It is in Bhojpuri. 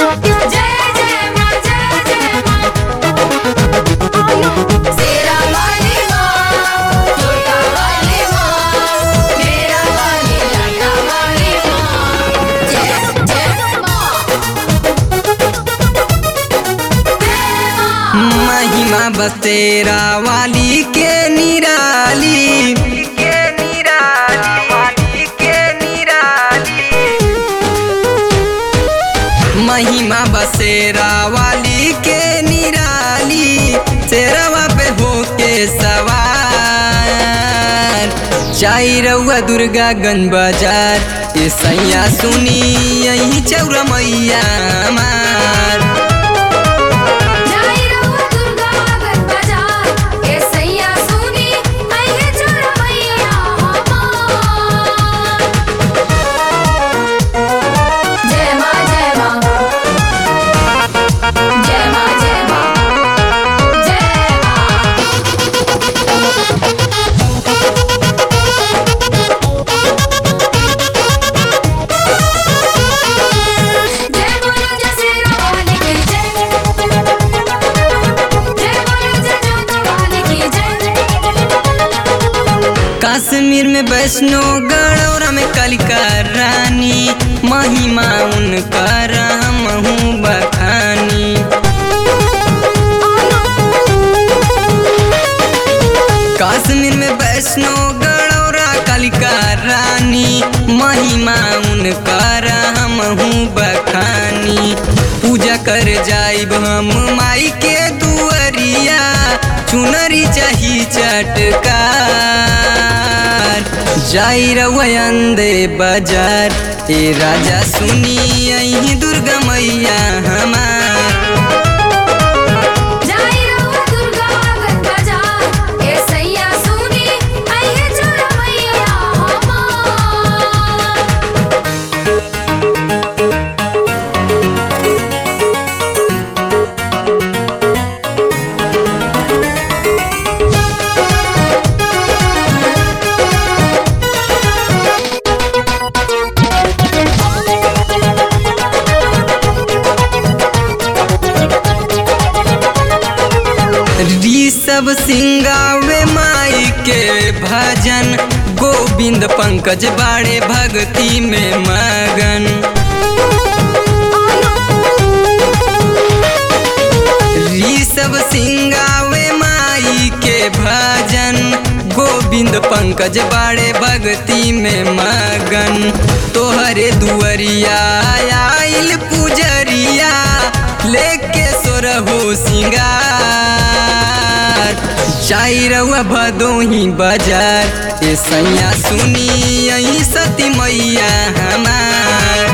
जय जय माँ जय जय माँ शेरा वाली माँ छोटा वाली माँ मेरा वाली लाटा वाली माँ जय जय माँ महिमा बसेरा वाली के निराली के निराली वाली के निराली महिमा बसेरा वाली के निराली शेरवा पे होके सवार चाई रउआ दुर्गा गंज बाजार ये सैया सुनी यही चौरा मैया मार जाई रहुआ दुर्गा गन बाजार ए सैया सुनी आइए छोरा मैया हमार जय माँ जय माँ जय माँ जय माँ जय माँ जय बोलो जय शेरा वाली की जय जय बोलो जय जोता वाली की जय कश्मीर में वैष्णो गढ़ौरा में कालिका रानी महिमा उनकर हमहू बखानी कश्मीर में वैष्णो गढ़ौरा कालिका रानी महिमा उनकर हमहू बखानी पूजा कर जाइब हम माई के दुअरिया चुनरी चाही चटकार जाई रवयंदे बाजार ए राजा सुनी यही दुर्गा मैया हमार जाई रहुआ दुर्गा गन बाजार ए सैया सुनी आइए छोरा मैया हमार ऋषभ सिंगावे माई के भजन गोविंद पंकज बाड़े भक्ति में मगन ऋषभ सिंगावे माई के भजन गोविंद पंकज बाड़े भक्ति में मगन तोहरे दुअरिया आइल पुजरिया लेके सोरहो सिंगार चाई रउआ भदोही बाजार ए सैया सुनी यही सती मैया हमार